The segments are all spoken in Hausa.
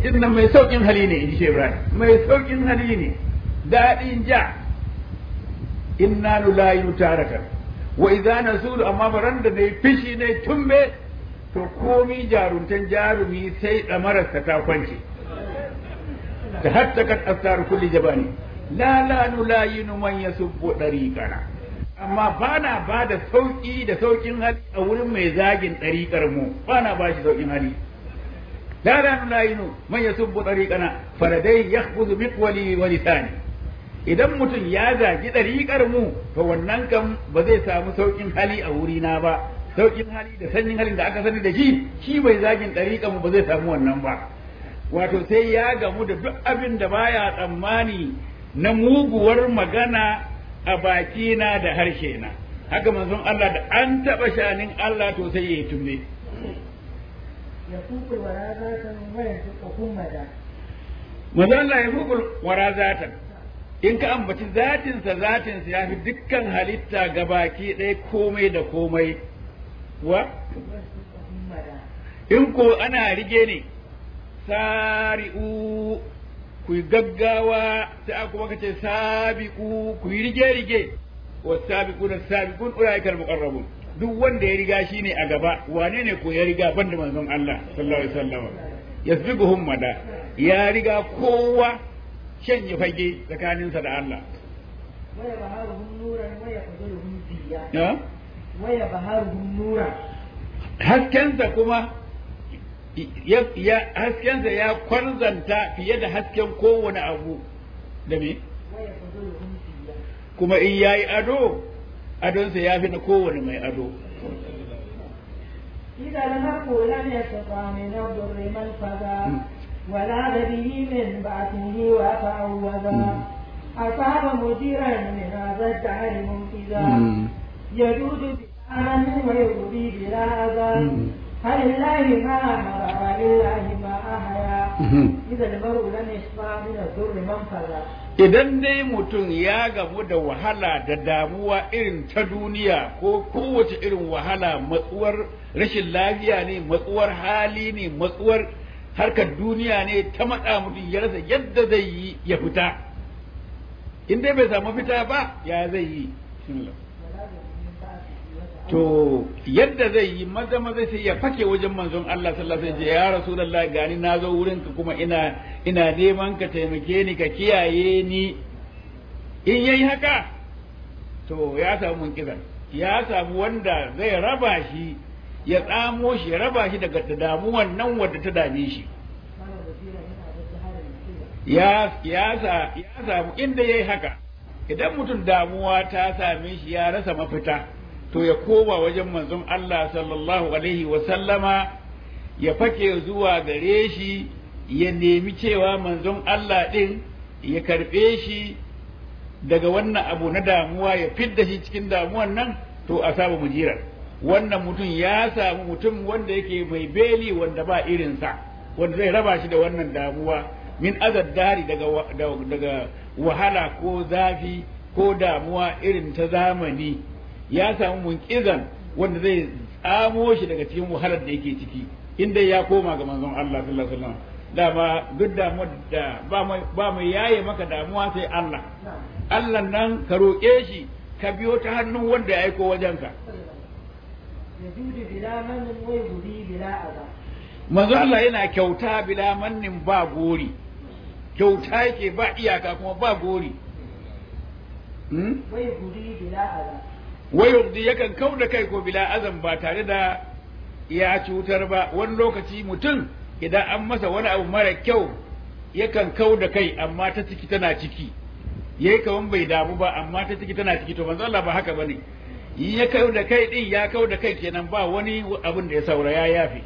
inna mai saukin hali ne in ji Ibrahim mai saukin hali ne daɗin ja inna nulayu tarakan wa idza nasulu amma baran da nayi fishi ne tumbe to komi jaruntan jarumi sai damararsa ta kwance ta hatta kat asar kulli jabani la la nulayinu man yasubbu dariqana amma bana ba da sauki da saukin hali a wurin mai zagin dariƙar mu bana ba shi saukin hali la la nulayinu man yasubbu dariqana faradai yakhbuzu miqwali wa lisani idan mutum ya zagi ɗariƙar mu to wannan kan ba zai samu sauƙin hali a wurina ba sauƙin hali da sanyin halin da aka sani da shi shi bai zagin ɗariƙar mu ba zai samu wannan ba wato sai ya gamu da duk abin da baya tsammani na muguwar magana a bakina da harshe na haka manzon Allah da an taɓa shanin Allah to sai ya yi tumbe يفوق الورازات وينفقكم مدى manzon Allah ya hukul wara zatan in ka ambaci zatinsa zatinsa ya fi dukkan halitta ga baki ɗaya komai da komai wa وينفقكم مدى in ko ana rige ne sari'u ku yi gaggawa ta kuma ka ce sabiqu ku yi rige rige wa sabiqu da sabiqun ulaikal muqarrabun duk wanda ya riga shine a gaba wane ne ko ya riga banda manzon Allah sallallahu alaihi wasallam yasbiquhum mada ya riga kowa shanye fage tsakaninsa da Allah ويبهرهم نورا ويقتلهم ضياء ya ويبهرهم نورا haskensa kuma ya, ya haskensa ya kwarzanta fiye da hasken kowane abu da me ويقتلهم ضياء kuma in yayi ado adonsa ya fi na kowane mai ado إذا المرء لم يستطع من الضر من فذا ولا به من بعثه وتعوذا أصاب مديرا من هذا الدهر منفذا يجود بأمن ويغضي بلا أذى هل لله ما أمر ولله ما أحيا إذا المرء لم يشفع من الضر من فذا idan dai mutum ya gamu da wahala da damuwa irin ta duniya ko kowace irin wahala matsuwar rashin lafiya ne matsuwar hali ne matsuwar harkar duniya ne ta matsa mutum ya rasa yadda zai yi ya fita in dai bai samu fita ba ya zai yi ولا به من بعثه وتعوذا to yadda zai yi maza maza sai ya fake wajen manzon Allah sallallahu alaihi wasallam ya rasulullahi gani na zo wurin ka kuma ina ina neman ka taimake ni ka kiyaye ni in yayi haka to ya samu munkizan ya samu wanda zai raba shi ya tsamo shi ya raba shi daga damuwan nan wadda ta dame shi كان وزيرا من هذا الدهر منفذا ya ya sa ya samu inda yayi haka idan mutum damuwa ta same shi ya rasa mafita to ya koma wajen manzon Allah sallallahu alaihi wa sallama ya fake zuwa gare shi ya nemi cewa manzon Allah din ya karbe shi daga wannan abu na damuwa ya fidda shi cikin damuwan nan to a samu mujirar wannan mutum ya samu mutum wanda yake mai beli wanda ba irinsa wanda zai raba shi da wannan damuwa min azad dari daga wa- da- daga wahala ko zafi ko damuwa irin ta zamani ya samu munkizan wanda zai tsamo shi daga cikin wahalar da yake ciki inda ya koma ga manzon Allah sallallahu alaihi wasallam dama duk damuwar da ba mai ba mai yaye maka damuwa sai Allah نعم Allah nan ka roƙe shi ka biyo ta hannun wanda ya aiko wajenka يجود بلا من ويهدي بلا أذى manzo Allah yana kyauta bila mannin ba gori kyauta yake ba iyaka kuma ba gori hmm? ويهدي بلا أذى wayurdi yakan kau da kai ko bila azan ba tare da ya cutar ba wani lokaci mutum idan an masa wani abu mara kyau yakan kau da kai amma ta ciki tana ciki yayi kaman bai damu ba amma ta ciki tana ciki to manzo Allah ba haka bane in ya kau da kai din ya kau da kai kenan ba wani abin da ya saura ya yafe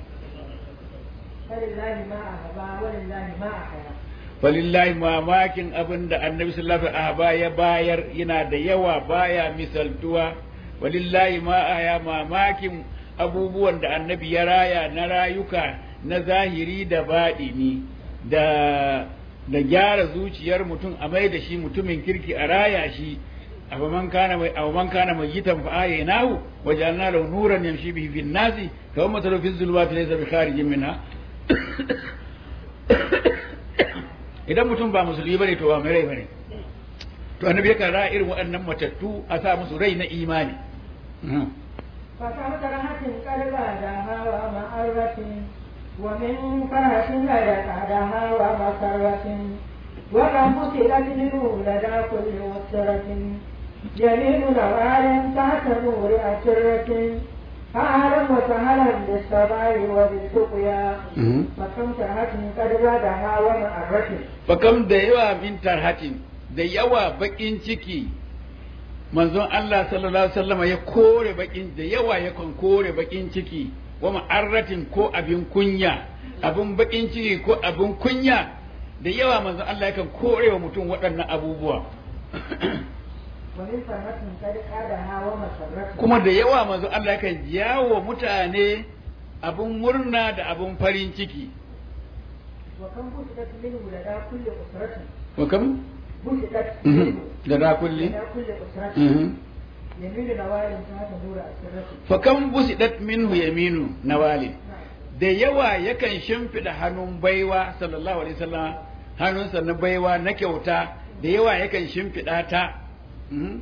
فلله ما أهبى ولله ما أحيا falillahi mamakin abin da annabi sallallahu alaihi wasallam ya bayar yana da yawa baya misaltuwa walillahi ma aya mamakin abubuwan da annabi ya raya na rayuka na zahiri da baɗini da da gyara zuciyar mutum a mai da shi mutumin kirki a raya shi afaman kana mai afaman kana mai yitan fa ayinahu wajalna lahu nuran yamshi bihi fin nasi kawai matalu fi zulumati laysa bi kharijin minha idan mutum ba musulmi bane to ba mai rai bane to annabi yakan ra irin waɗannan matattu a sa musu rai na imani فكم كرهة قد بعدها ومعرة ومن كرهة غير بعدها ومسرة وكم بسلت منه لدى كل مسرة يمين نوال تحت نور أسرة فأهلا وسهلا بالصباح وبالسقيا فكم كرهة قد بعدها ومعرة fakam da yawa min tarhatin da yawa bakin ciki manzon Allah sallallahu alaihi wasallam ya kore bakin da yawa yakan kore bakin ciki wa ma'arratin ko abin kunya abin bakin ciki ko abin kunya da yawa manzon Allah yakan kore wa mutum waɗannan abubuwa ومن كرهة قد بعدها ومسرة kuma da yawa manzon Allah yakan jawo mutane abin murna da abin farin ciki وكم بسلت منه لدى كل أسرة wa kam بسلت Mhm. منه da da kulli لدى كل أسرة Mhm. يمين نوال تحت نور أسرة fa kam busidat minhu yaminu nawali نعم da yawa yakan shimfiɗa hannun baiwa sallallahu alaihi wasallam hannunsa na baiwa na kyauta da yawa yakan shimfiɗa ta mhm,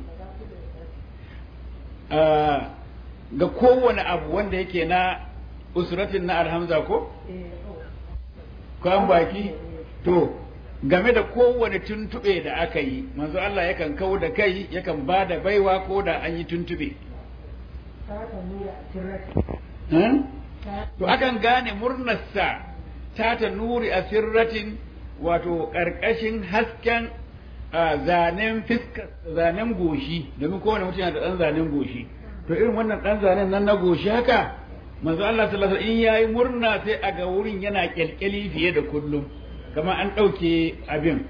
ah, ga kowane abu wanda yake na usratin na alhamza ko kwan baki to game da kowane tuntuɓe da aka yi manzo Allah yakan kau da kai yakan ba da baiwa ko da an yi tuntuɓe تحت نور أسرة Hmm? to akan gane murnarsa ta ta nuri a sirratin wato ƙarƙashin hasken a zanen fiskar zanen goshi domin kowane mutum yana da ɗan zanen goshi to irin wannan ɗan zanen nan na goshi haka manzo Allah sallallahu alaihi wasallam in yayi murna sai a ga wurin yana kyalkyali fiye da kullum kamar an ɗauke abin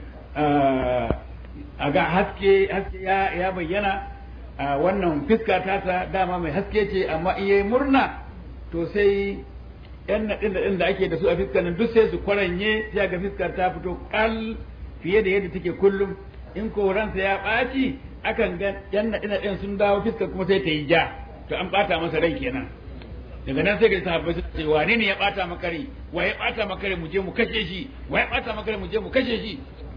a ga haske haske ya, ya bayyana a wannan fiska tasa dama mai haske ce amma in yayi murna to sai yan naɗin da da ake da su a fiskar nan duk sai su kwaranye sai ga fiskar ta fito kal fiye da yadda take kullum in ko ransa ya ɓaci akan ga yan naɗin naɗin sun dawo fiskar kuma sai ta yi ja to an ɓata masa rai kenan daga nan sai ga sahabbai su ce wane ne ya ɓata maka rai wa ya ɓata maka rai mu je mu kashe shi wa ya ɓata maka rai mu je mu kashe shi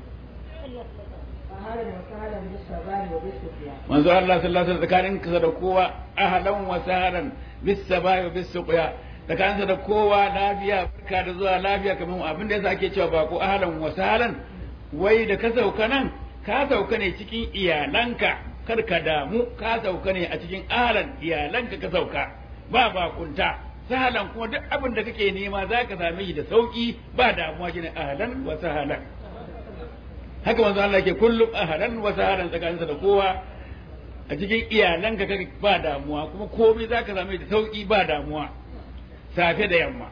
فهذا وسهلا بالصباح وبالسقيا manzo Allah sallallahu alaihi wasallam tsakanin ka da kowa ahlan wa sahlan bis sabai wa bis suqya tsakanin da kowa lafiya barka da zuwa lafiya kamar mu abin da yasa ake cewa ba ko ahlan wa sahlan wai da ka sauka nan ka sauka ne cikin iyalanka kar ka damu ka sauka ne a cikin ahlan iyalanka ka sauka ba bakunta sahlan kuma duk abin da kake nema zaka same shi da sauki ba damuwa shine ahlan wa sahlan haka manzo Allah ke kullum ahlan wa sahlan tsakaninsa da kowa a cikin iyalanka kake ba damuwa kuma komai zaka same da sauki ba damuwa safe da yamma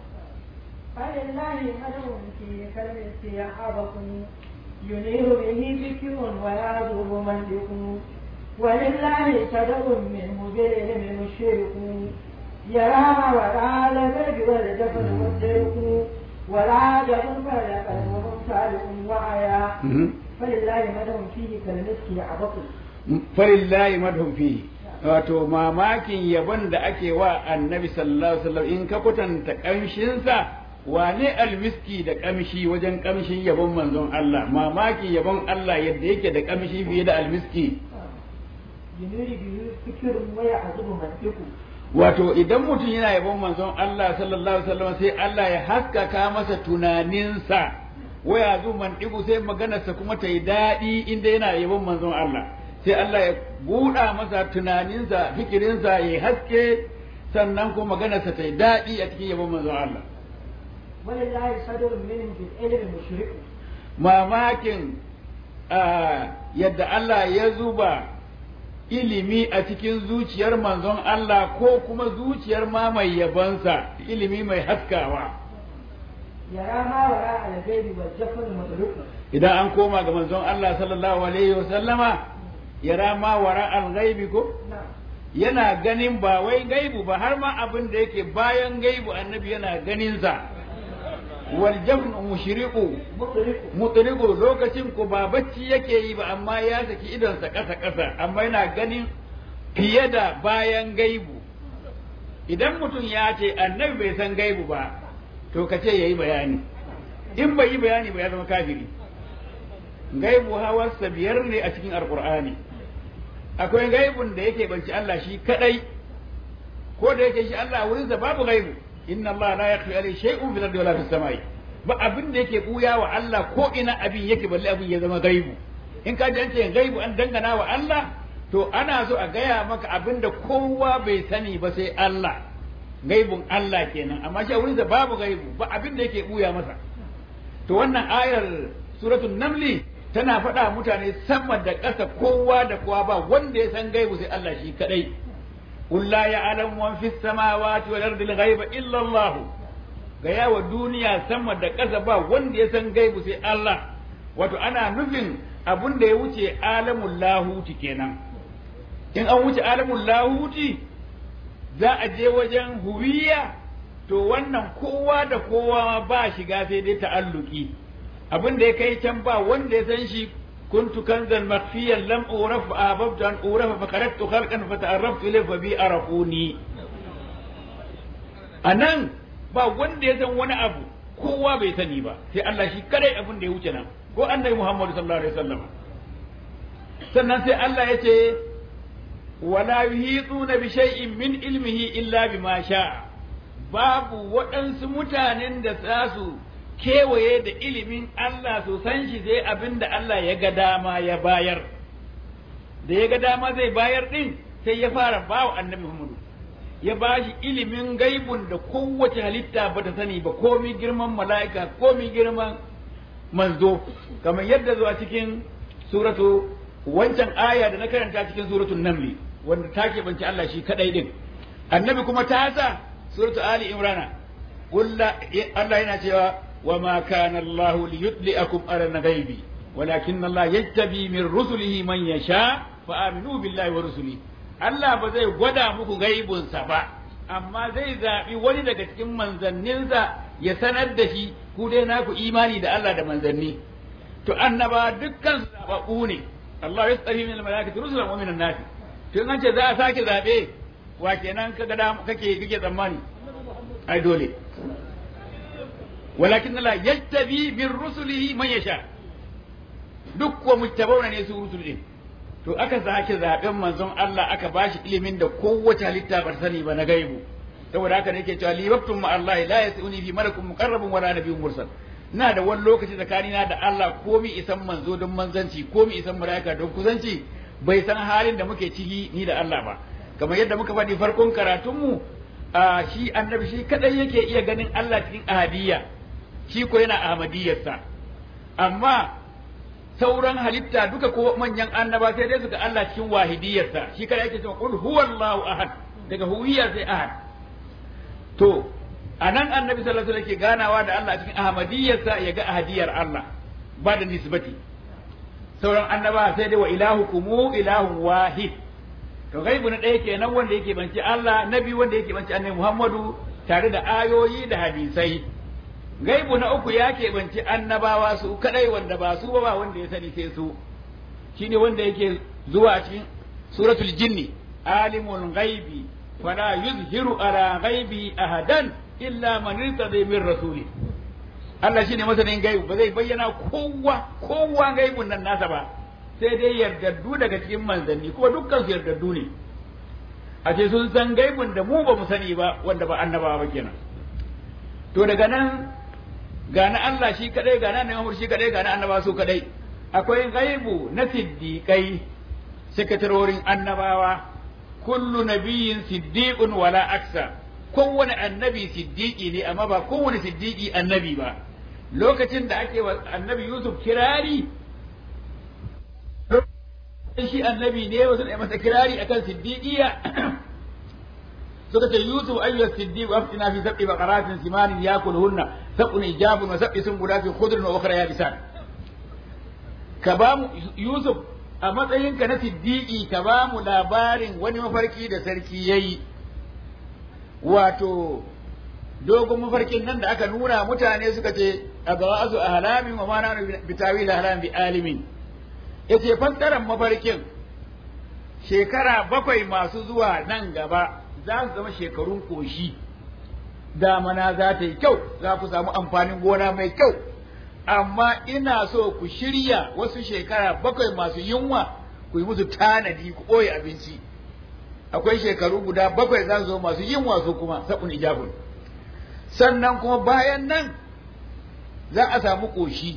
فلله مدع في كلمة يعظكم ينير به ذكر ويعذب منطق ولله صدق منه بالعلم مشرك يرى ما وراء البرد والجبل والدرك ولا جبل فلا قلب صالح وعيا فلله مدع فيه كالمسك يعظكم falillahi madhum fihi wato mamakin yabon da ake wa annabi sallallahu alaihi wasallam in ka kwatanta kamshinsa wane almiski da kamshi wajen kamshin yabon manzon Allah mamakin yabon Allah yadda yake da kamshi fiye da almiski ينير به ذكر ويعذب منطق wato idan mutum yana yabon manzon Allah sallallahu alaihi wasallam sai Allah ya haskaka masa tunaninsa waya zu man digu sai maganarsa kuma ta yi daɗi inda yana yabon manzon Allah sai Allah ya buɗa masa tunaninsa fikirinsa ya haske sannan kuma maganarsa ta yi daɗi a cikin yabon manzon Allah ولله صدر منهم بالعلم مشرك mamakin yadda Allah ya zuba ilimi a cikin zuciyar manzon Allah ko kuma zuciyar ma mai yabansa ilimi mai haskawa يرى ما وراء الغيب والجفن مدرك idan an koma ga manzon Allah sallallahu alaihi wa sallama yara ma wara al-ghaibi ko نعم yana ganin ba wai gaibu ba har ma abin da yake bayan gaibu annabi yana ganin sa wal jafn mushriqu مدرك mutriqu lokacin ko ba bacci yake yi ba amma ya saki idonsa ƙasa ƙasa amma yana ganin fiye da bayan gaibu idan mutum ya ce annabi bai san gaibu ba to ka ce yayi bayani in bai yi bayani ba ya zama kafiri gaibu hawarsa biyar ne a cikin alqur'ani akwai gaibun da yake banci Allah shi kadai ko da yake shi Allah wurin sa babu gaibu inna Allah la yakhfi alayhi shay'un fil ardi wala fis samai ba abin da yake buya wa Allah ko ina abin yake balle abin ya zama gaibu in ka ji an ce gaibu an dangana wa Allah to ana so a gaya maka abin da kowa bai sani ba sai Allah gaibun Allah kenan amma shi a wurin sa babu gaibu ba abin da yake buya masa to wannan ayar suratul namli tana faɗa mutane sama da ƙasa kowa da kowa ba wanda ya san gaibu sai Allah shi kadai قل لا يعلم من في السماوات والأرض الغيب إلا الله gaya wa duniya sama da ƙasa ba wanda ya san gaibu sai Allah wato ana nufin abun da ya wuce alamun lahuti kenan in an wuce alamun lahuti za a je wajen huwiya to wannan kowa da kowa ba shiga sai dai ta'alluki abin da ya kai can ba wanda ya san shi كنت كنزا مخفيا لم أعرف فأحببت أن أعرف فخرجت خلقا فتعرفت إليه فبي عرفوني anan ba wanda ya san wani abu kowa bai sani ba sai Allah shi kadai abin da ya wuce nan ko annabi Muhammad sallallahu alaihi wasallam sannan sai Allah ya ce wala yuhituna bi shay'in min ilmihi illa bima sha'a babu waɗansu mutanen da za su kewaye da ilimin Allah su san shi sai abin da Allah ya ga dama ya bayar da ya ga dama zai bayar din sai ya fara bawa annabi Muhammadu ya ba shi ilimin gaibun da kowace halitta ba ta sani ba komi girman mala'ika komi girman manzo kamar yadda zuwa cikin suratu wancan aya da na karanta cikin suratul namli wanda ta keɓance Allah shi kadai din annabi kuma ta sa suratu ali imrana Allah yana cewa وما كان الله ليطلئكم على الغيب ولكن الله يجتبي من رسله من يشاء فآمنوا بالله ورسله Allah ba zai gwada muku gaibunsa ba, amma zai zaɓi wani daga cikin manzanninsa ya sanar da shi ku dai naku imani da Allah da manzanni. To annaba dukkan su zaɓaɓɓu ne, Allah ya tsari min malakati rusulan wa minan nasi. To in an ce za a sake zaɓe wa kenan kake kake tsammani? Ai dole. ولكن الله يجتبي من رسله من يشاء duk wa mujtabawna ne su rusul din to aka sake zaben manzon Allah aka bashi ilimin da kowace halitta ba sani ba na gaibu saboda haka ne yake cewa li waqtum ma Allah la yasuni fi malakun muqarrabun wala nabiyyun mursal ina da wani lokaci tsakanina da Allah komi isan manzo don manzanci komi isan malaika don kusanci bai san halin da muke ciki ni da Allah ba kamar yadda muka faɗi farkon karatunmu a shi annabi shi kadai yake iya ganin Allah cikin ahadiyya shi ko yana ahmadiyyarsa amma sauran halitta duka ko manyan annaba sai dai su ga Allah cikin wahidiyarsa shi kada yake cewa qul huwallahu ahad daga huwiyya sai ahad to anan annabi sallallahu alaihi wasallam ke ganawa da Allah cikin ahmadiyyarsa ya ga ahadiyar Allah ba da nisbati sauran annaba sai dai wa ilahukum ilahun wahid to gaibu na ɗaya kenan wanda yake banci Allah nabi wanda yake banci annabi Muhammadu tare da ayoyi da hadisai gaibu na uku ya keɓanci annabawa su kadai wanda ba su ba wanda ya sani sai su shine wanda yake zuwa a cikin suratul jinni alimul ghaibi fala yuzhiru ala ghaibi ahadan illa man irtada min rasuli Allah shine masanin gaibu ba zai bayyana kowa kowa gaibun nan nasa ba sai dai yardaddu daga cikin manzanni kuma dukkan su yardaddu ne a ce sun san gaibun da mu ba mu sani ba wanda ba annabawa ba kenan to daga nan ga na Allah shi kadai ga na Muhammad shi kadai ga na annaba su kadai akwai gaibu na siddiqai sakatarorin annabawa kullu nabiyyin siddiqun wala aksa kowane annabi siddiqi ne amma ba kowane siddiqi annabi ba lokacin da ake wa annabi Yusuf kirari shi annabi ne wasu da masa kirari akan siddiqiya suka ce Yusuf ayyuha siddiq aftina fi sab'i baqaratin simanin yakuluhunna sab'un ijabun wa sab'i sunbulatin khudrun wa ukhra yabisan ka ba mu Yusuf a matsayinka na siddiqi ka ba mu labarin wani mafarki da sarki yayi wato dogon mafarkin nan da aka nuna mutane suka ce abawazu ahlamin wa ma nanu bitawil ahlam bi alimin yace fassarar mafarkin shekara bakwai masu zuwa nan gaba za su zama shekarun koshi damana za ta yi kyau za ku samu amfanin gona mai kyau amma ina so ku shirya wasu shekara bakwai masu yunwa ku yi musu tanadi ku ɓoye abinci akwai shekaru guda bakwai za su zo masu yunwa su kuma sabun ijabun sannan kuma bayan nan za a samu ƙoshi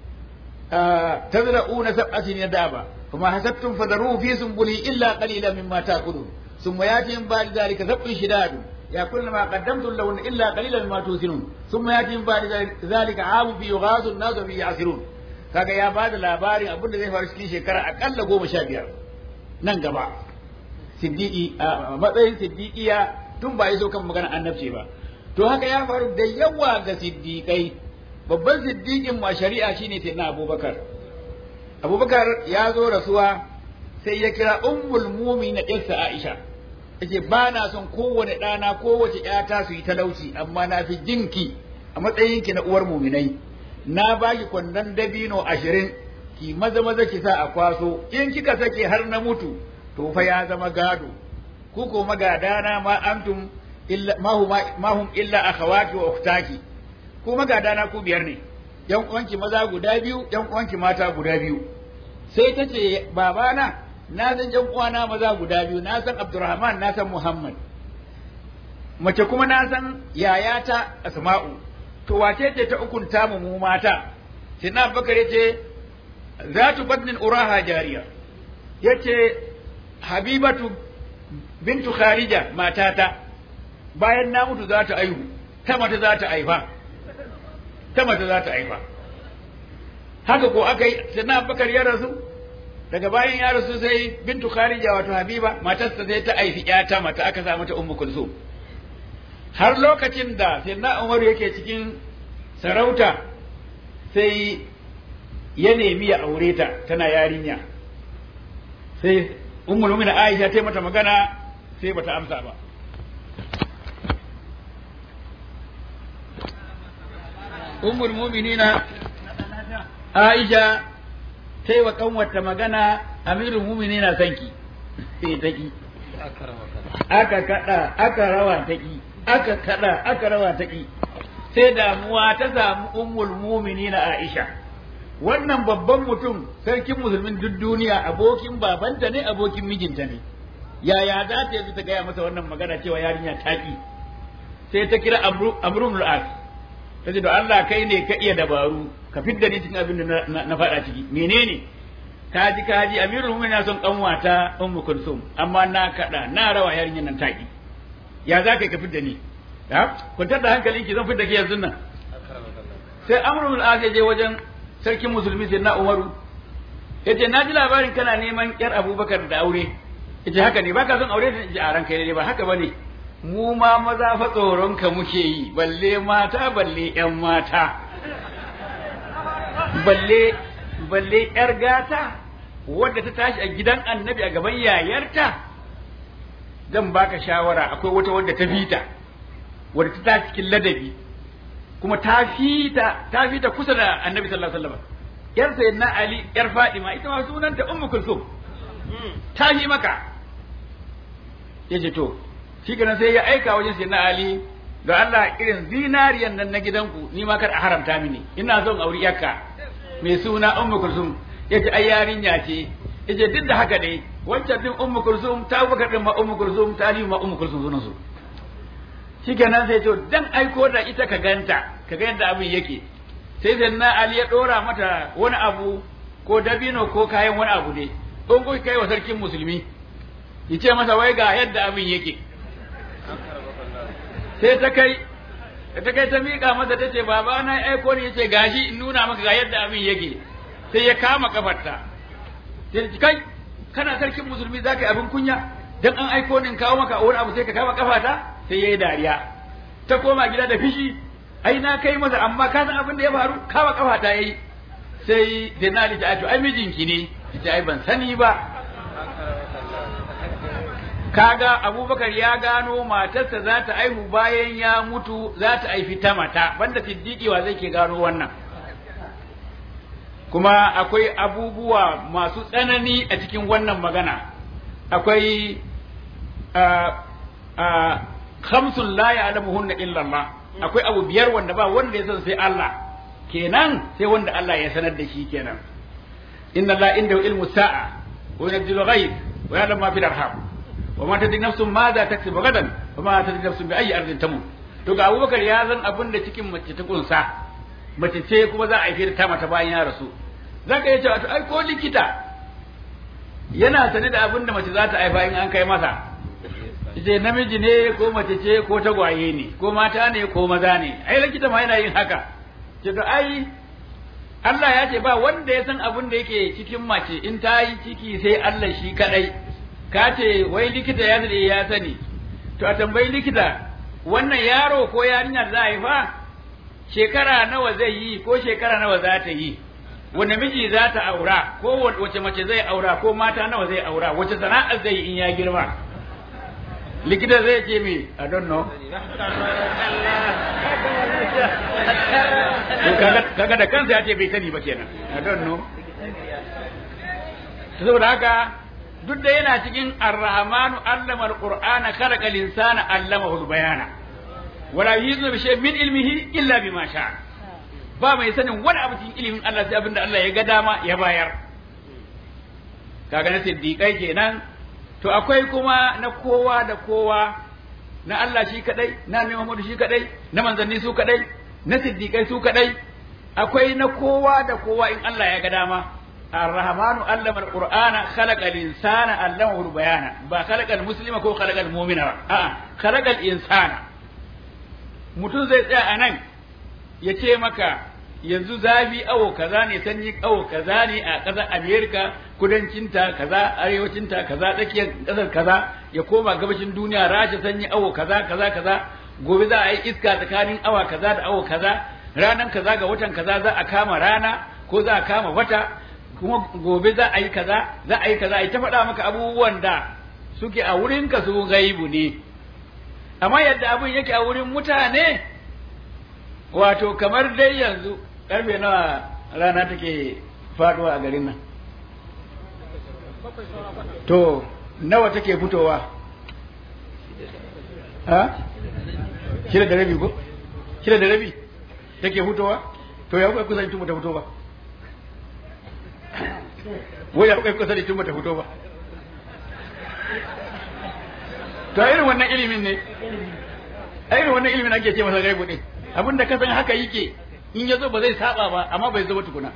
tazra'una sab'atin yadaba kuma hasabtum fadaruhu fi sunbuli illa qalilan mimma ta'kulun thumma yati min ba'di dhalika sab'un shidadun يأكلن ما قدمتم لهن إلا قليلا مما توسنون ثم يأتي من بعد ذلك عام في يغاث الناس وفي يعصرون kaga ya bada labarin abin da zai faru cikin shekara akalla goma sha biyar nan gaba siddiqi a matsayin siddiqiya tun ba so kan magana annabci ba to haka ya faru da yawa ga siddiqai babban siddiqin ma shari'a shine sayyidina abubakar abubakar ya zo rasuwa sai ya kira ummul mu'minin ɗinsa aisha yace ba na son kowane ɗana kowace ƴata su yi talauci amma na fi jinki a matsayinki na uwar muminai na baki kwandon dabino ashirin ki maza maza ki sa a kwaso in kika sake har na mutu to fa ya zama gado ku ko magadana ma antum illa ma hum illa akhawaki wa ukhtaki ku magadana ku biyar ne yan uwanki maza guda biyu yan uwanki mata guda biyu sai ta ce babana na san yan uwana maza guda biyu na san Abdurrahman na san Muhammad mace kuma na san yayata Asma'u to wace ce ta ukunta mu mu mata sai na Abubakar yace zatu badnin uraha jariya yace Habibatu bintu Kharija matata bayan na mutu za ta aihu ta mata za ta aifa ta mata za ta aifa haka ko aka yi sai na Abubakar ya rasu daga bayan ya rasu sai bintu kharija wato habiba matarsa sai ta aifi ƴata mata aka sa mata ummu kulsum har lokacin da sayyidina umaru yake cikin sarauta sai ya nemi ya aure ta tana yarinya sai ummul mu'minin aisha ta mata magana sai bata amsa ba ummul mu'minina aisha sai wa kanwata magana amirul mumini na sanki sai ta ki aka kada aka rawa ta ki aka kada aka rawa ta ki sai damuwa ta samu ummul mumini na Aisha wannan babban mutum sarkin musulmin duk duniya abokin babanta ne abokin mijinta ne yaya za ta yi ta gaya masa wannan magana cewa yarinya ta ki sai ta kira amrul as ta ce da Allah kai ne ka iya dabaru ka fidda ni cikin abin da na faɗa ciki menene kaji kaji amirul mu'minin na son kanwata ummu kulsum amma na kada na rawa yarinyar nan taki ya za ka fidda ni ya kwantar da hankalin ki zan fidda ki yanzu nan sai amrul as je wajen sarkin musulmi sai na umaru yace na ji labarin kana neman yar abubakar da aure yace haka ne baka son aure da ji a ranka ne ba haka bane mu ma maza fa tsoron ka muke yi balle mata balle yan mata balle balle yar gata wadda ta tashi a gidan annabi a gaban yayarta zan baka shawara akwai wata wadda ta fita wadda ta tashi cikin ladabi kuma ta fita ta fita kusa da annabi sallallahu alaihi wasallam yar sayyidina ali yar fadima ita ma sunanta ummu kulsum ta yi maka yace to shi kenan sai ya aika wajen sayyidina ali da Allah irin zinariyan nan na gidanku ni ma kar a haramta mini ina son auri yakka mai suna ummu kulsum yace ai yarinya ce yace duk da haka dai wancan din ummu kulsum ta baka din ma ummu kulsum ta ali ma ummu kulsum sunan su shikenan sai to dan aiko da ita ka ganta ka ga yadda abin yake sai sayyidina ali ya dora mata wani abu ko dabino ko kayan wani abu dai don ko kai wa sarkin musulmi yace masa wai ga yadda abin yake sai ta kai ta kai ta miƙa masa ta ce baba na aiko ne yace gashi in nuna maka ga yadda abin yake sai ya kama kafarta sai ta kai kana sarkin musulmi zaka yi abin kunya dan an aiko ni in kawo maka wani abu sai ka kama kafata sai yayi dariya ta koma gida da fishi ai na kai masa amma ka san abin da ya faru kama kafata yayi sai Denali ta to ai mijinki ne ita ai ban sani ba kaga abubakar ya gano matarsa za ta aihu bayan ya mutu za ta aifi ta mata banda siddiqi wa zai ke gano wannan kuma akwai abubuwa masu tsanani a cikin wannan magana akwai khamsun la ya'lamuhunna illa Allah akwai abu biyar wanda ba wanda ya san sai Allah kenan sai wanda Allah ya sanar da shi kenan inna la indahu ilmu sa'a wa yunzilu ghaib wa ya'lamu ma fil arham wa ma tadri nafsun ma za taksubu gadan wa ma tadri nafsun bi ayyi ardin tamut to ga Abubakar ya san abin da cikin mace ta kunsa mace ce kuma za a yi ta mata bayan ya rasu zaka iya cewa to ai ko likita yana sane da abin da mace za ta haifa in an kai masa ce namiji ne ko mace ce ko tagwaye ne ko mata ne ko maza ne ai likita ma yana yin haka ce to ai Allah ya ce ba wanda ya san abin da yake cikin mace in ta yi ciki sai Allah shi kadai ka ce wai likita ya zade ya sani to a tambayi likita wannan yaro ko yarinya za a haifa shekara nawa zai yi ko shekara nawa za ta yi wanda miji za ta aura ko wace mace zai aura ko mata nawa zai aura wace sana'a zai yi in ya girma likita zai ce me i don't know kaga da kansa ya ce bai sani ba kenan i don't know saboda haka duk da yana cikin ar-rahmanu allama al-qur'ana khalaqa al-insana allamahu al-bayana wala yuzu bi shay'in min ilmihi illa bima sha'a ba mai sanin wani abu cikin ilimin Allah sai abinda Allah ya ga dama ya bayar kaga na siddiqai kenan to akwai kuma na kowa da kowa na Allah shi kadai na Annabi Muhammad shi kadai na manzanni su kadai na siddiqai su kadai akwai na kowa da kowa in Allah ya ga dama الرحمن علم القرآن خلق الإنسان علمه البيان با خلق المسلم كو خلق المؤمن آه خلق الإنسان mutum zai tsaya a nan ya ce maka yanzu zafi awo kaza ne sanyi awo kaza ne a ƙasar amerika kudancinta kaza arewacinta kaza tsakiyar ƙasar kaza ya koma gabashin duniya rasha sanyi awo kaza kaza kaza gobe za a yi iska tsakanin awa kaza da awo kaza ranan kaza ga watan kaza za a kama rana ko za a kama wata kuma gobe za a yi kaza za a yi kaza a yi ta faɗa maka abubuwan da suke a wurinka su gaibu ne amma yadda abin yake a wurin mutane wato kamar dai yanzu karfe nawa rana take faduwa a garin nan to nawa take fitowa ha shida da rabi ko shida da rabi take fitowa to ya kai kusa tun ta fito ba wai ya kai kusa tun ta fito ba to irin wannan ilimin ne irin wannan ilimin ake ce masa gaibu din abinda ka san haka yake in ya zo ba zai saba ba amma bai zo ba tukuna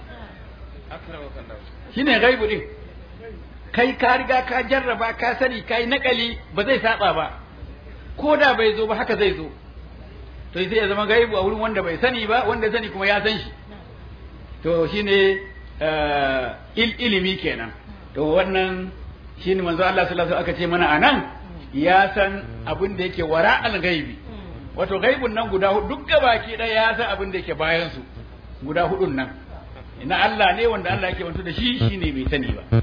shine gaibu din kai ka riga ka jarraba ka sani kai nakali ba zai saba ba ko da bai zo ba haka zai zo to sai ya zama gaibu a wurin wanda bai sani ba wanda sani kuma ya san shi to shine il ilimi kenan to wannan shine manzo Allah sallallahu alaihi wasallam aka ce mana anan ya san abin da yake wara al-gaibi wato gaibun nan guda hudu duk gabaki ɗaya ya san abin da yake bayan su guda hudun nan na Allah ne wanda Allah yake wanto da shi shine bai sani ba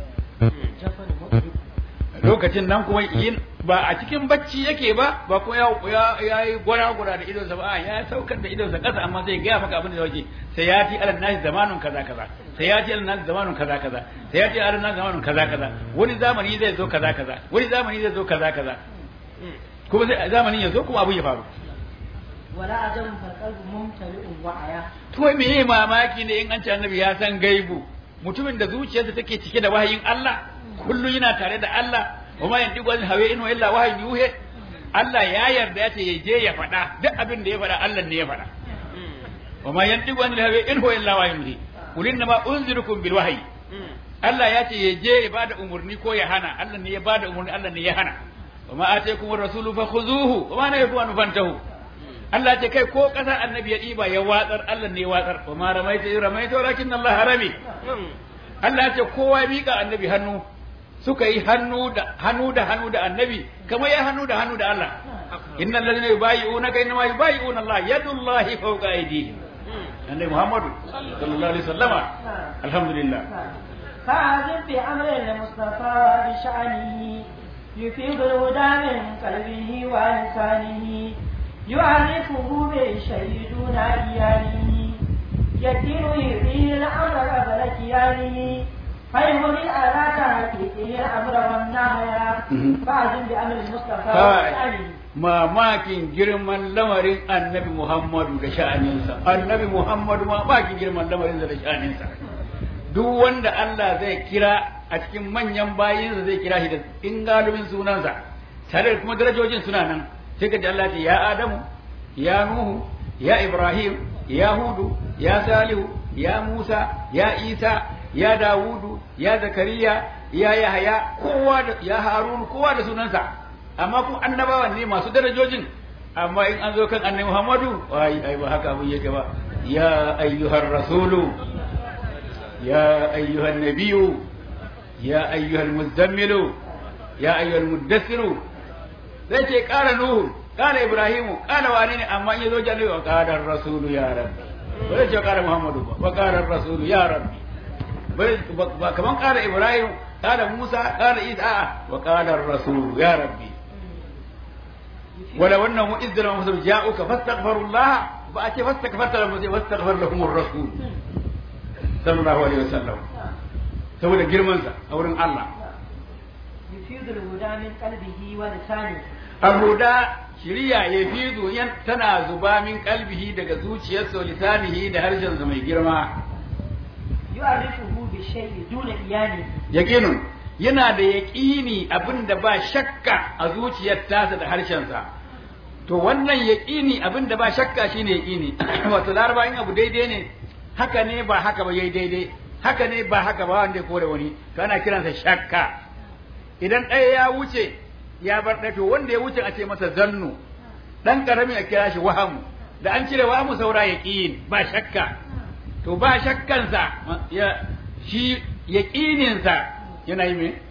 lokacin nan kuma yin ba a cikin bacci yake ba ba kuma ya ya yi gura gura da idonsa ba ya saukar da idonsa kasa amma sai gaya maka abin da yake sai ya ti alal nasi zamanun kaza kaza sai ya ti alal nasi zamanun kaza kaza sai ya ti alal nasi zamanun kaza kaza wani zamani zai zo kaza kaza wani zamani zai zo kaza kaza kuma sai zamanin ya zo kuma abu ya faru wala ajabun falqalbu mumtali'un wa'aya to me mamaki ne in an ce annabi ya san gaibu mutumin da zuciyarsa take cike da wahayin Allah kullum yana tare da Allah wa ma yantiqu anil hawa in illa wahyin yuhe Allah ya yarda ya ce ya je ya faɗa duk abin da ya faɗa Allah ne ya faɗa wa ma yantiqu anil hawa in huwa illa wahyin yuhe qul inna ma unzirukum bil wahyi Allah ya ce ya je ya bada umurni ko ya hana Allah ne ya bada umurni Allah ne ya hana wa ma ataykum ar-rasulu fakhuzuhu wa ma nahakum anhu fantahu Allah ce kai ko kasar annabi ya ɗiba ya watsar Allah ne ya watsar wa ma ramaita ramaita walakin Allah harami Allah ce kowa ya miƙa annabi hannu suka yi hannu da hannu da hannu da annabi kamar ya hannu da hannu da Allah innal ladina yubayi'unaka innama yubayi'una Allah yadullahi fawqa aydihim annabi Muhammadu sallallahu alaihi wasallama alhamdulillah فعزم في أمر المصطفى بشأنه يفيض الهدى من قلبه ولسانه يعرفه بالشيء دون إيانه يكين يريه الأمر قبل كيانه فيهمل على تحقيقه الأمر والنهي فعزم بأمر المصطفى بشأنه mamakin girman lamarin annabi Muhammadu da sha'aninsa annabi Muhammadu mamakin girman lamarin da sha'aninsa duk wanda Allah zai kira a cikin manyan bayinsa zai kira shi da ingalubin sunansa tare da kuma darajojin suna nan sai ka ji Allah ce ya Adamu ya Nuhu ya Ibrahim ya Hudu ya Salihu ya Musa ya Isa ya Dawudu ya Zakariya ya Yahaya kowa da ya Harun kowa da sunansa amma kuma annabawan ne masu darajojin amma in an zo kan annabi Muhammadu ai ai ba haka abin yake ba ya ayyuhar rasulu ya ayyuhan nabiyyu ya ayyuhal muzammilu ya ayyuhal muddassiru sai ce kara nuhu kala ibrahimu kala wani ne amma in yazo jannabi wa qala rasulu ya rabbi ba zai ce kala muhammadu ba wa qala rasulu ya rabbi ba kaman kala ibrahim kala musa kala isa wa qala rasulu ya rabbi ولو انهم اذ لهم جاءوك فاستغفروا الله فاتي فاستغفرت لهم واستغفر لهم الرسول صلى الله عليه وسلم saboda girmansa a wurin Allah. Yufidul huda min qalbihi wa lisani. Al-huda shiriya ya fidu yan tana zuba min kalbihi daga zuciyarsa wa lisanihi da harshensa mai girma. Yu'arifuhu bi shay'i duna iyani. Yaqinun yana da yaƙini abin da ba shakka a zuciyar tasa da harshensa. To wannan yaƙini abin da ba shakka shine yaƙini. Wato laraba in abu daidai ne haka ne ba haka ba yayi daidai. haka ne ba haka ba wanda ya kore wani to ana kiransa shakka idan ɗaya ya wuce ya bar ɗaya to wanda ya wuce a ce masa zannu ɗan ƙarami a kira shi wahamu da an cire wahamu saura ya ba shakka to ba shakkansa ya shi yaƙininsa yana yi me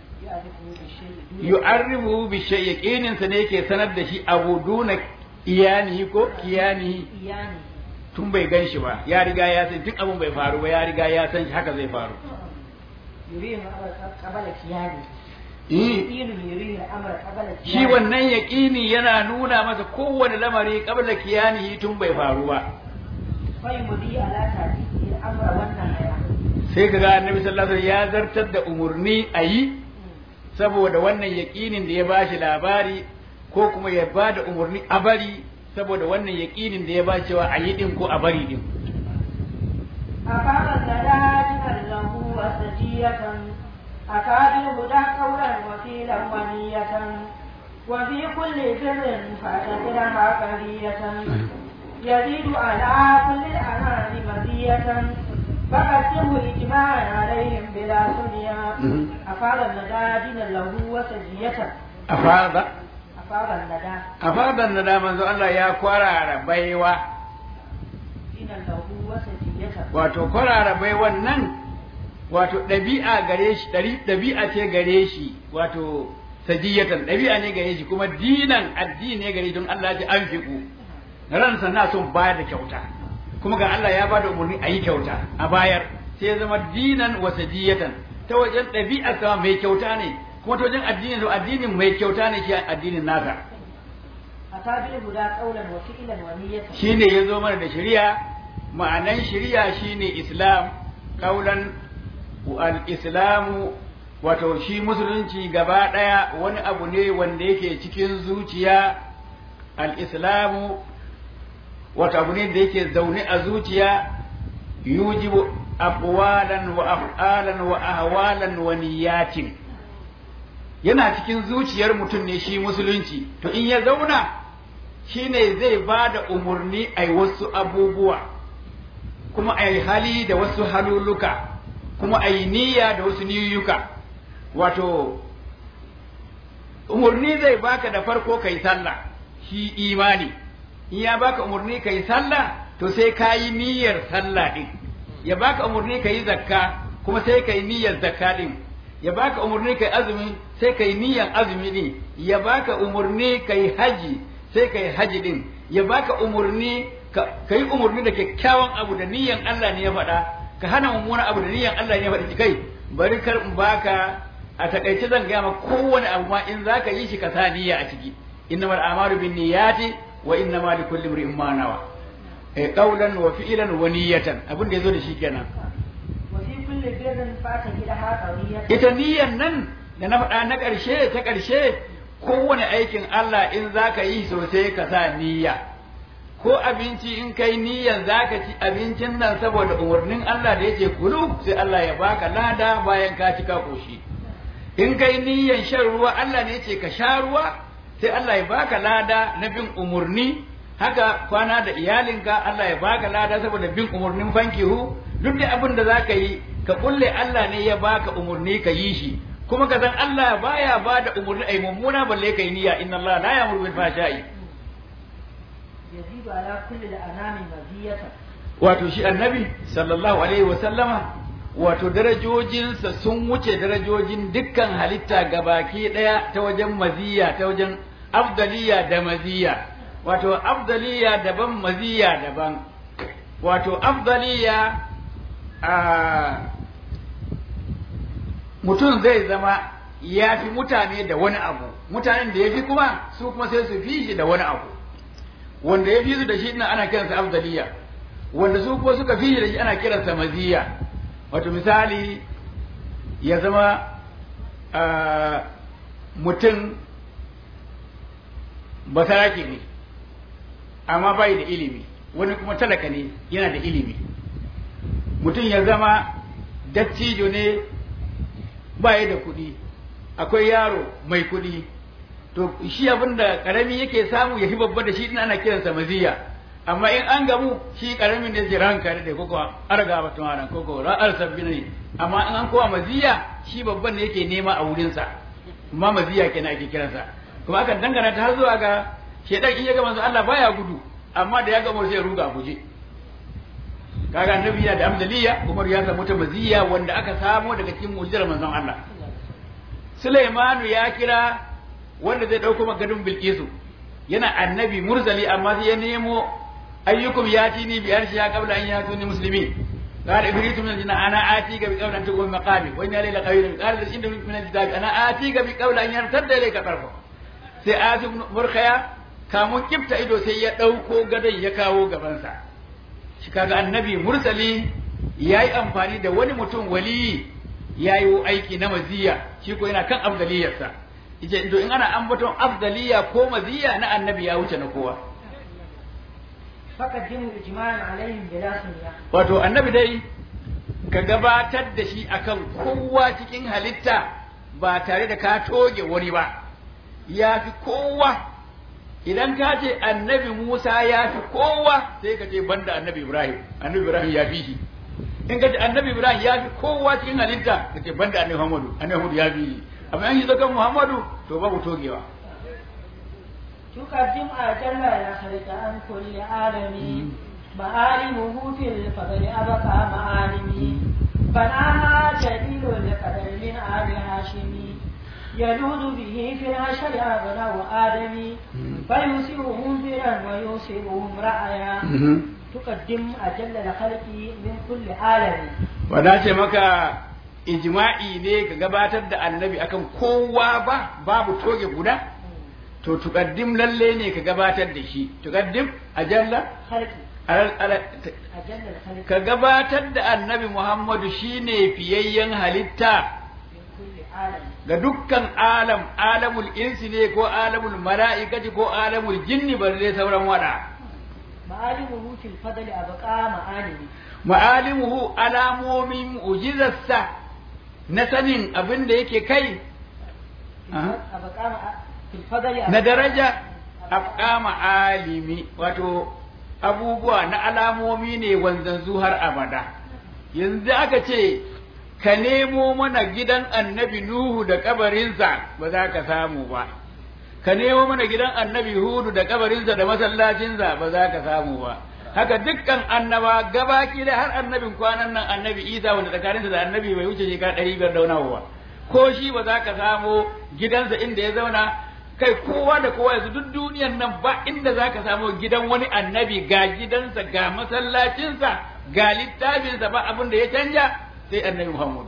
yu'arrifu bi shay yaqininsa ne yake sanar da shi abu duna iyanihi ko kiyanihi iyani tun bai gan shi ba ya riga ya san duk abin bai faru ba ya riga ya san shi haka zai faru yurihu qabala kiyani Eh, yurihu yurihu amra qabala kiyani shi wannan yaƙini yana nuna masa kowane lamari qabla kiyanihi tun bai faru ba fa yumdi ala ta'dili amra wannan aya sai ka ga annabi sallallahu alaihi wasallam ya zartar da umurni a yi saboda wannan yaƙinin da ya bashi labari ko kuma ya ba da umurni a bari saboda wannan yaƙinin da ya ba cewa a yi din ko a bari din أقام الزلاجل له وسجية أكاد الهدى قولا وكيلا ونية وفي كل بر فاعتبرها قرية يزيد على كل الأنام مزية فقدمه إجماعا عليهم بلا سنيا أفاد الزلاجل له وسجية afada أفاد الندى afadan da manzo Allah ya kwarara baiwa دين له وسجية wato kwarara baiwan nan wato ɗabi'a gare shi ɗari- ɗabi'a ce gare shi wato sajiyatan ɗabi'a ne gare shi kuma dinan addini ne gare shi don Allah ya ce an fiku ransa na son bayar da kyauta kuma ga Allah ya bada umarni a yi kyauta a bayar sai ya zama dinan wa sajiyatan ta wajen ɗabi'a sama mai kyauta ne kuma ta wajen addinin addinin mai kyauta ne shi addinin nasa أتى بالهدى قولا وفعلا ونية shine ya zo mana da shari'a ma'anan shari'a shine islam kaulan al-islamu wato shi musulunci gaba ɗaya wani abu ne wanda yake cikin zuciya al-islamu wato abu ne da yake zaune a zuciya yujibu aqwalan wa af'alan wa ahwalan wa niyyatin yana cikin zuciyar mutum ne shi musulunci to in ya zauna shine zai ba da umarni a wasu abubuwa kuma a yi hali da wasu haluluka kuma a yi niyya da wasu niyyuka wato umarni zai baka da farko kai sallah shi imani in ya baka umarni kai sallah to sai ka yi niyyar sallah din ya baka umarni kai zakka kuma sai ka yi niyyar zakka din ya baka umarni kai azumi sai kai niyyar azumi din ya baka umarni kai haji sai kai haji din ya baka umarni ka yi umarni da kyakkyawan abu da niyyar Allah ne ya faɗa ka hana mummunan abu da niyyar Allah ne ya faɗa kai bari kar in baka a takaice zan gaya ma kowane abu ma in zaka yi shi ka sa niyya a ciki innamal a'malu bin niyyati wa innamal likulli imrin ma nawa eh qawlan wa fi'lan wa niyyatan abin da yazo da shi kenan وفي كل بر فاعتبرها قرية ita niyyan nan da na faɗa na ƙarshe ta ƙarshe kowane aikin Allah in za ka yi sosai ka sa niyya ko abinci in kai niyyan za ka ci abincin nan saboda umarnin Allah da yake kulu sai Allah ya baka lada bayan ka ci ka koshi in kai niyyan shan ruwa Allah ne yace ka sha ruwa sai Allah ya baka lada na bin umarni haka kwana da iyalinka Allah ya baka lada saboda bin umarnin fankihu duk da abin da za ka yi ka kulle Allah ne ya baka umarni ka yi shi kuma ka san Allah baya ba da umarni ai mummuna balle kai niyya inna Allah la ya'muru bil fahsha'i yazidu ala kulli al-anami maziyatan wato shi annabi sallallahu alaihi wa sallama wato darajojinsa sun wuce darajojin dukkan halitta gabaki daya ta wajen maziya ta wajen afdaliya da maziya wato afdaliya daban maziya daban wato afdaliya a mutum zai zama ya fi mutane da wani abu mutanen da ya fi kuma su kuma sai su fi shi da wani abu wanda ya fi su da shi ina ana kiransa afdaliya wanda su kuma suka fi shi da shi ana kiransa maziya wato misali ya zama mutum basarake ne amma bai da ilimi wani kuma talaka ne yana da ilimi mutum ya zama dattijo ne baya da kuɗi akwai yaro mai kuɗi to shi abin da ƙarami yake samu ya fi babba da shi ina ana kiransa maziya amma in an gamu shi ƙaramin da jiran kare da koko arga ba tumaran koko ra'ar sabbi ne amma in an kowa maziya shi babban ne yake nema a wurinsa amma maziya kenan ake kiransa kuma akan dangana ta har zuwa ga shedan in ya ga manzo Allah baya gudu amma da ya ga sai ya ruga a guje kaga annabi yana da amdaliya Umar ya samu ta maziya wanda aka samo daga cikin mu'jizar manzon Allah Sulaimanu ya kira wanda zai dauko magadun Bilkisu yana annabi mursali amma sai ya nemo ayyukum yatini bi arshi ya qabla an yatuni muslimin قال إبريت من الجنة أنا آتيك بقول أن تقوم مقامي وإن لي لقوي قال إن من الكتاب أنا آتيك بقول أن يرتد إليك طرفه sai Asim Murkhaya kamun kifta ido sai ya ɗauko gadon ya kawo gabansa shi kaga annabi mursali ya yi amfani da wani mutum wali ya yi aiki na maziya shi ko yana kan afdaliyarsa yace to in ana ambaton afdaliya ko maziya na annabi ya wuce na kowa فقدموا إجماعا عليهم بلا سنية wato annabi dai ka gabatar da shi akan kowa cikin halitta ba tare da ka toge wani ba ya fi kowa idan ka ce annabi Musa ya fi kowa sai ka ce banda annabi Ibrahim annabi Ibrahim ya fi shi in ka ce annabi Ibrahim ya fi kowa cikin halitta ka ce banda annabi Muhammadu annabi Muhammadu ya fi shi amma an yi zakan Muhammadu to babu togewa تقدم أجل يا خلق عن كل عالم معالمه في الفضل أبقى معالمي بناها جليل القدر من آل هاشم يلوذ به في العشر أبناء آدم فيوسعهم فرا ويوسعهم رعيا تقدم أجل الخلق من كل عالم wadace maka ijma'i ne ka gabatar da annabi akan kowa ba babu toge guda to tuqaddim lalle ne ka gabatar da shi tuqaddim ajalla خلق alal- ala- t- أجل الخلق ka gabatar da annabi Muhammadu shine fiyayyen halitta من كل عالم ga dukkan alam alamul insi ne ko alamul mala'ikati ko alamul jinni balle sauran wada معالمه في الفضل أبقى معالمي ma'alimuhu alamomin mu'jizarsa na sanin abin da yake kai Aha. أبقى مع- في الفضل na أبقى daraja afkama alimi wato abubuwa na alamomi ne wanzanzu har abada yanzu aka ce ka nemo mana gidan annabi nuhu da kabarinsa ba za ka samu ba ka nemo mana gidan annabi hudu da kabarinsa da masallacinsa ba za ka samu ba haka dukkan annaba gabaki da har annabin kwanan nan annabi isa wanda tsakaninsa da annabi bai wuce shekara ɗari biyar da wani abu ba ko shi ba za ka samo gidansa inda ya zauna kai kowa da kowa yanzu duk duniyan nan ba inda za ka samu gidan wani annabi ga gidansa ga masallacinsa ga littafinsa ba abin da ya canja sai annabi Muhammad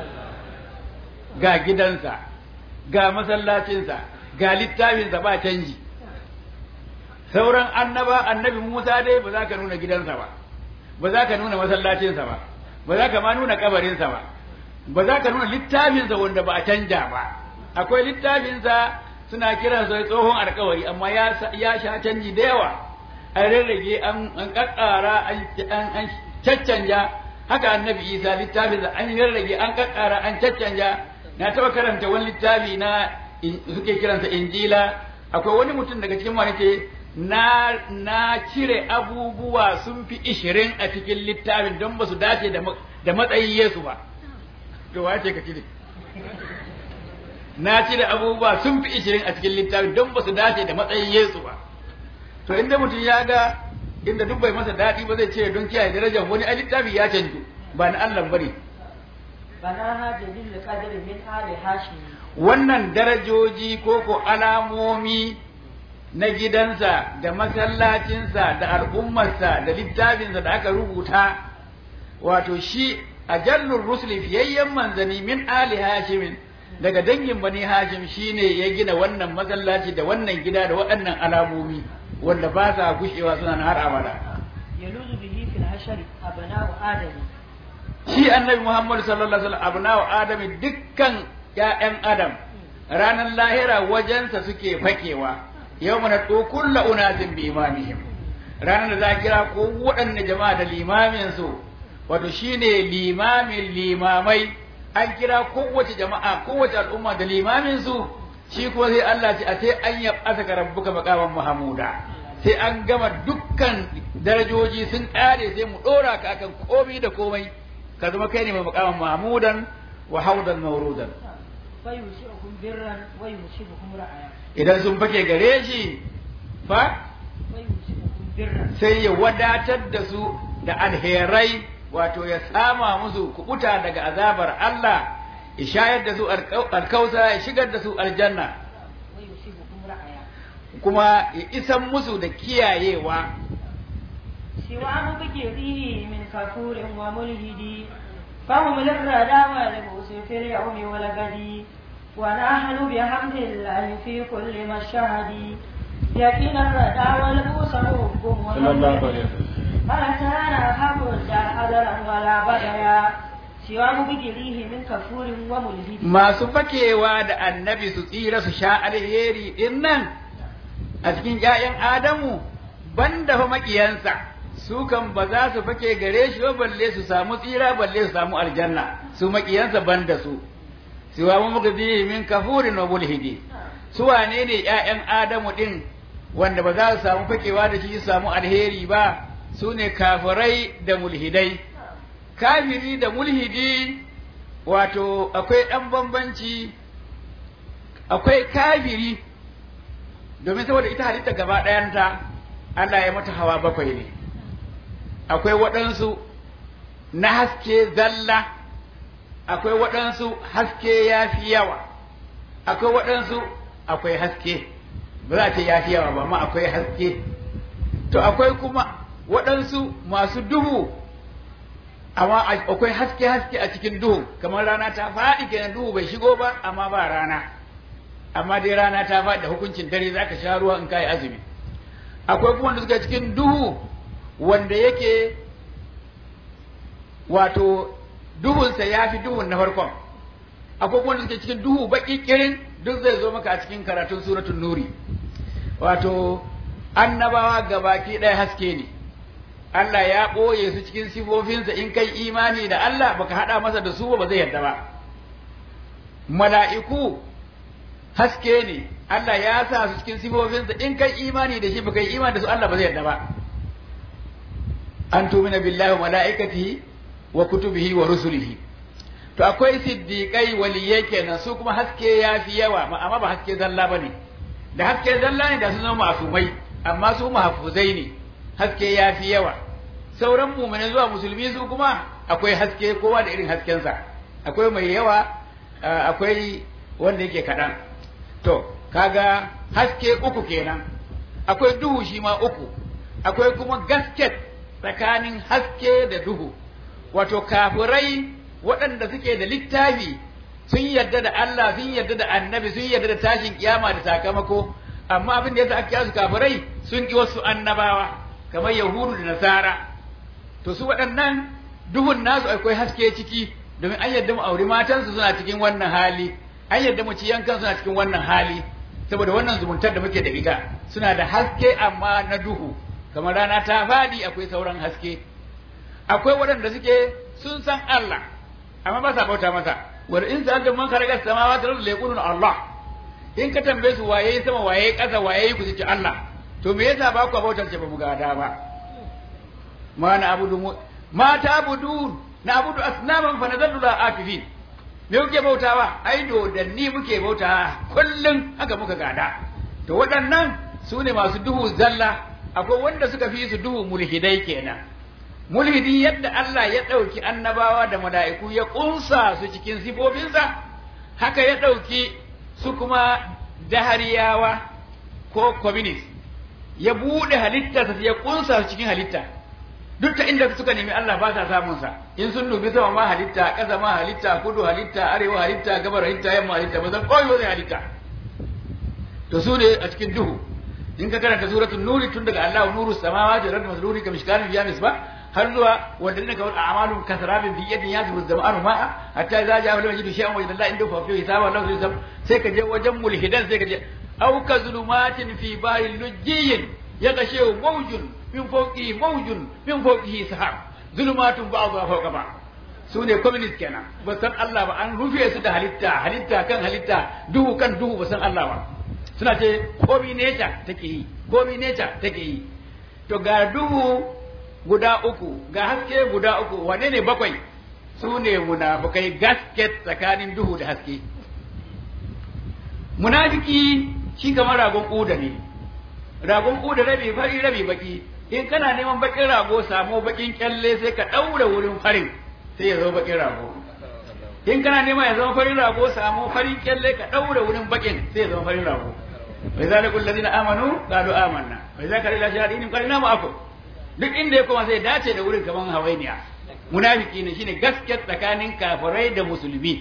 ga gidansa ga masallacinsa ga littafinsa ba canji sauran annaba annabi Musa dai ba za ka nuna gidansa ba ba za ka nuna masallacinsa ba ba za ka ma nuna kabarinsa ba ba za ka nuna littafinsa wanda ba a canja ba akwai littafinsa suna kiran sa tsohon alkawari amma ya ya sha canji da yawa an rarrage an an kakkara an an caccanja haka annabi isa littafin da an rarrage an kakkara an caccanja na taba karanta wani littafi na suke kiransa injila akwai wani mutum daga cikin wani ce na na cire abubuwa sun fi ishirin a cikin littafin don ba su dace da matsayin Yesu ba to wace ka cire na cire abubuwa sun fi ishirin a cikin littafin don ba su dace da matsayin Yesu ba to inda mutum ya ga inda duk bai masa daɗi ba zai ce don kiyaye darajar wani a littafi ya canju ba na Allah bane بناها جليل القدر من آل هاشم wannan darajoji ko ko alamomi na gidansa da masallacinsa da al'ummarsa da littafinsa da aka rubuta wato shi a jallun rusuli fiyayyen manzani min ali hashimin daga dangin bani hashim shine ya gina wannan masallaci da wannan gida da waɗannan alamomi wanda ba sa gushewa suna har abada يلوذ به في الحشر أبناء آدم shi annabi Muhammad sallallahu alaihi wasallam abna'u adami dukkan ƴaƴan adam ranar lahira wajensa suke fakewa yau mana to kullu unasin bi imamihim ranar da za a kira ko waɗanne jama'a da limamin su wato shine limamin limamai an kira kowace jama'a kowace al'umma da limamin su shi kuma sai Allah ce a sai an yab'asa ka rabbuka maqaman mahmuda sai an gama dukkan darajoji sun ƙare sai mu ɗora ka akan komai da komai ka zama kai ne mai makaman mahmudan wa haudan maurudan فيوسعكم برا ويوسعكم رعايا idan sun fake gare shi fa فيوسعكم برا sai ya wadatar da su da alherai wato ya sama musu kubuta daga azabar Allah ya shayar da su alkausa ya shigar da su aljanna ويوسعكم رعايا kuma ya isan musu da kiyayewa سواه بكيره من كفور وملهد فهم للردى والبؤس في اليوم والغد ونحن بحمد الله في كل مشهد يقين الردى والبؤس ربهم وملهد فأتانا حق الدار أدرا ولا بديا سواه بكيره من كفور وملهد masu fakewa da annabi su tsira su sha alheri din nan a cikin ƴaƴan Adamu banda fa makiyansa su kan ba za su fake gare shi ba balle su samu tsira balle su samu aljanna su makiyansa banda su siwa mu muka bi min kafurin wa mulhidi su wane ne ƴaƴan Adamu din wanda ba za su samu fakewa da shi su samu alheri ba su ne kafirai da mulhidai kafiri da mulhidi wato akwai ɗan bambanci akwai kafiri domin saboda ita halitta gaba ɗayanta Allah ya mata hawa bakwai ne akwai waɗansu na haske zalla akwai waɗansu haske ya fi yawa akwai waɗansu akwai haske ba za a ce ya fi yawa ba amma akwai haske to akwai kuma waɗansu masu duhu amma akwai haske haske a cikin duhu kamar rana ta faɗi kenan duhu bai shigo ba amma ba rana amma dai rana ta faɗi da hukuncin dare zaka sha ruwa in kai azumi akwai kuma wanda suka cikin duhu wanda yake wato duhunsa ya fi duhun na farkon akwai kuma wanda suke cikin duhu baki kirin duk zai zo maka a cikin karatun suratul nuri wato annabawa gabaki ɗaya haske ne Allah ya ɓoye su cikin sifofinsa in kai imani da Allah baka haɗa masa da su ba zai yarda ba mala'iku haske ne Allah ya sa su cikin sifofinsa in kai imani da shi baka yi imani da su Allah ba zai yarda ba an tumina billahi wa mala'ikatihi wa kutubihi wa rusulihi to akwai siddiqai waliyai kenan su kuma haske ya fi yawa amma ba haske zalla bane da haske zalla ne da su zama masumai amma su mahfuzai ne haske ya fi yawa sauran mumini zuwa musulmi su kuma akwai haske kowa da irin haskensa akwai mai yawa akwai wanda yake kaɗan to kaga haske uku kenan akwai duhu shi ma uku akwai kuma gasket tsakanin haske da duhu wato kafirai waɗanda suke da littafi sun yarda da Allah sun yarda da annabi sun yarda da tashin kiyama da sakamako amma abin da yasa aka kira su kafirai sun ki wasu annabawa kamar yahudu da nasara to su waɗannan duhun nasu akwai haske ciki domin an yarda mu auri matansu suna cikin wannan hali an yarda mu ci yankan suna cikin wannan hali saboda wannan zumuntar da muke da ita suna da haske amma na duhu kamar rana ta fadi akwai sauran haske akwai waɗanda suke sun san Allah amma ba sa bauta masa wal in sa'alta man khalaqa samawati wal ardi yaquluna Allah in ka tambaye su waye sama waye ƙasa waye ku ce Allah to me yasa ba ku bautar ce ba mu gada ba ma na abudu ma ta abudu na abudu asnaman fa nadallu la akifin me kuke bautawa ai dodanni muke bautawa kullum haka muka gada to waɗannan su ne masu duhu zalla akwai wanda suka fi su duhu mulhidai kenan mulhidi yadda Allah ya ɗauki annabawa da mala'iku ya ƙunsa su cikin sifofinsa haka ya ɗauki su kuma dahariyawa ko communist ya buɗe halittarsa ya ƙunsa su cikin halitta duk ta inda suka nemi Allah ba sa samun sa in sun dubi sama ma halitta ƙasa ma halitta kudu halitta arewa halitta gabar halitta yamma halitta ba san koyo zai halitta to su ne a cikin duhu in ka karanta suratul nuri tun daga Allahu nuru samawati wal ardi masruri ka mishkarin fiya misbah har zuwa wanda ne kawai a'malun kasarabin bi yadin yazu zama'anu ma'a hatta idza ja'a lam yajidu shay'an wa idza inda fa fi hisaba Allah zai sai ka je wajen mulhidan sai ka je aw ka zulumatin fi bahril lujjiyyin yaghshaw mawjun min fawqihi mawjun min fawqihi sahab zulumatun ba'dha fawqa ba'd su ne communist kenan ba san Allah ba an rufe su da halitta halitta kan halitta duhu kan duhu ba san Allah ba suna ce komi nature take yi komi nature take yi to ga duhu guda uku ga haske guda uku wane ne bakwai su ne munafukai gasket tsakanin duhu da haske munafiki shi kamar ragon ƙuda ne ragon ƙuda rabi fari rabi baki in kana neman bakin rago samu bakin kyalle sai ka ɗaura wurin farin sai ya zama bakin rago in kana neman ya zama farin rago samu farin kyalle ka ɗaura wurin bakin sai ya zama farin rago bai zalikul ladina amanu qalu amanna bai zaka ila shahadin qalina ma'akum duk inda ya koma sai dace da wurin kaman hawainiya munafiki ne shine gaskiya tsakanin kafirai da musulmi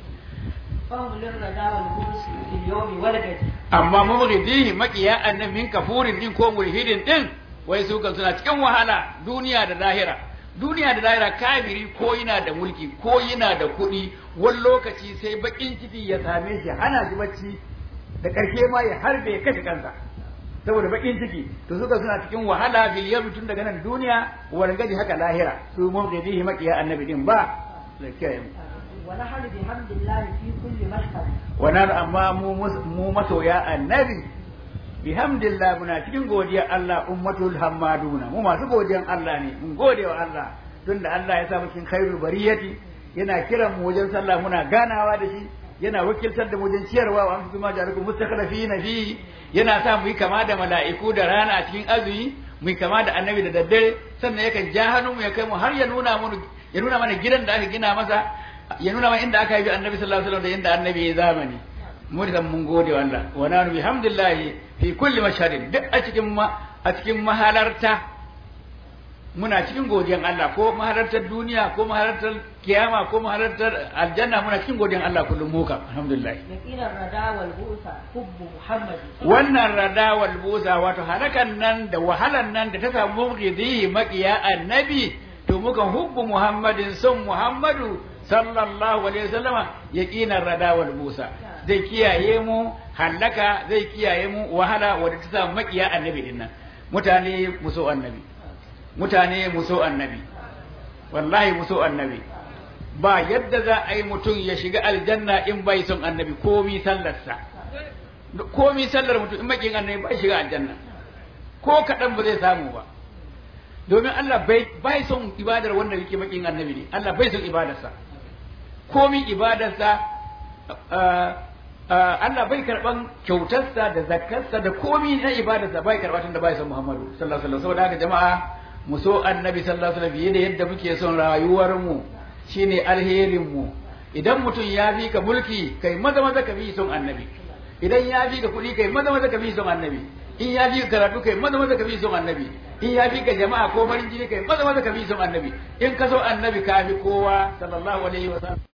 amma mumridihi makiya annan min kafurin din ko mulhidin din wai su kan suna cikin wahala duniya da lahira duniya da lahira kafiri ko yana da mulki ko yana da kuɗi wani lokaci sai bakin ciki ya same shi hana shi bacci da ƙarshe ma ya harbe ya kashe kansa saboda bakin ciki to suka suna cikin wahala fil yawmi tun daga nan duniya wal gadi haka lahira su mun gadi makiya annabi din ba da kiyaye mu wa nahnu bihamdillahi fi kulli mashhad wa nan amma mu mu masoya annabi bihamdillah muna cikin godiyar Allah ummatul hammaduna mu masu godiyan Allah ne mun gode wa Allah tunda Allah ya sa mu cikin khairul bariyati yana kiran mu wajen sallah muna ganawa da shi yana wakiltar da mu wajen ciyarwa wa antum ma ja'alakum mustakhlifina fi yana sa mu yi kama da mala'iku da rana a cikin azumi mu yi kama da annabi da daddare sannan yakan ja hannu mu ya kai mu har ya nuna mu ya nuna mana gidan da aka gina masa ya nuna mana inda aka yi annabi sallallahu alaihi wasallam da inda annabi ya zamani mu da mun gode wa Allah wa nanu bihamdillahi fi kulli mashhadin duk a cikin a cikin mahalarta muna cikin godiyan Allah ko mahalartar duniya ko mahalartar kiyama ko mahalartar aljanna muna cikin godiyan Allah kullum mu kam alhamdulillah yaqinan rada wal busa hubbu muhammad wannan rada wal busa wato halakan nan da wahalan nan da ta samu mugidi makiya annabi to muka hubbu muhammadin son muhammadu sallallahu alaihi wasallama yaqinan rada wal busa zai kiyaye mu halaka zai kiyaye mu wahala wadda ta samu makiya annabi dinnan mutane muso annabi mutane mu so annabi wallahi mu so annabi ba yadda za a yi mutum ya shiga aljanna in bai son annabi komi sallarsa komi sallar mutum in makin annabi bai shiga aljanna ko kaɗan ba zai samu ba domin Allah bai son ibadar wanda yake makin annabi ne Allah bai son ibadarsa komi ibadarsa Allah bai karban kyautarsa da zakarsa da komi na ibadarsa bai karba tun da bai son Muhammadu sallallahu alaihi wasallam saboda haka jama'a mu so annabi sallallahu alaihi wasallam fiye da yadda muke son rayuwar mu shine alherin mu idan mutum ya fi ka mulki kai maza maza ka bi son annabi idan ya fi ka kuɗi kai maza maza ka bi son annabi in ya fi ka karatu kai maza maza ka bi son annabi in ya fi ka jama'a ko farin jini kai maza maza ka bi son annabi in ka so annabi ka fi kowa sallallahu alaihi wasallam